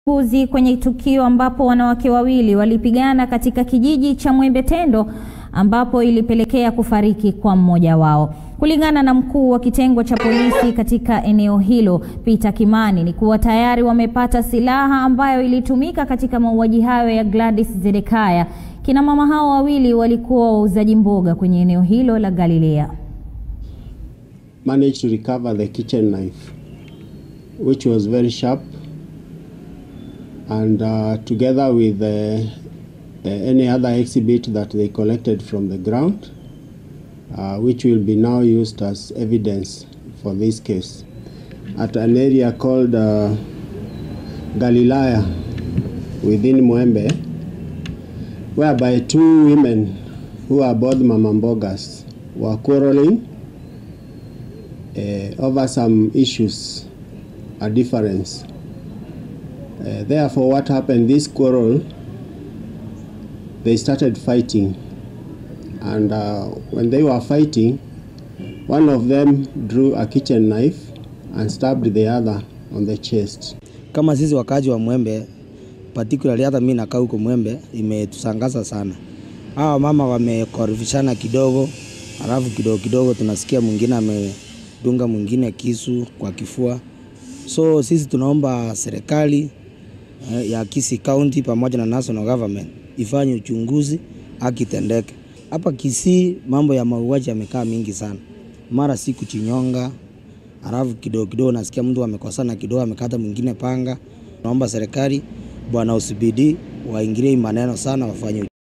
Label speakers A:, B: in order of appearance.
A: uzi kwenye tukio ambapo wanawake wawili walipigana katika kijiji cha Mwembe Tendo ambapo ilipelekea kufariki kwa mmoja wao. Kulingana na mkuu wa kitengo cha polisi katika eneo hilo, Peter Kimani, ni kuwa tayari wamepata silaha ambayo ilitumika katika mauaji hayo ya Gladys Zedekaya. Kina mama hao wawili walikuwa wauzaji mboga kwenye eneo hilo la Galilea.
B: managed to recover the kitchen knife, which was very sharp, and uh, together with uh, uh, any other exhibit that they collected from the ground, uh, which will be now used as evidence for this case. At an area called uh, Galilaya within Mwembe, whereby two women who are both mama mbogas were quarreling uh, over some issues, a difference. Uh, therefore, what happened? This quarrel, they started fighting, and uh, when they were fighting, one of them drew a kitchen knife and stabbed the other on the chest.
C: Kama sisi wakaji wa Mwembe, particularly hata mimi nakaa huko Mwembe, imetusangaza sana. Hawa mama wamekorofishana kidogo, alafu kidogo kidogo tunasikia mwingine amedunga mwingine kisu kwa kifua. So sisi tunaomba serikali eh, ya Kisii County pamoja na national government ifanye uchunguzi, haki itendeke. Hapa Kisii mambo ya mauaji yamekaa mingi sana, mara siku chinyonga, alafu kidogo kidogo nasikia mtu amekosana kidogo, amekata mwingine panga. Naomba serikali bwana usibidi waingilie hii maneno sana, wafanye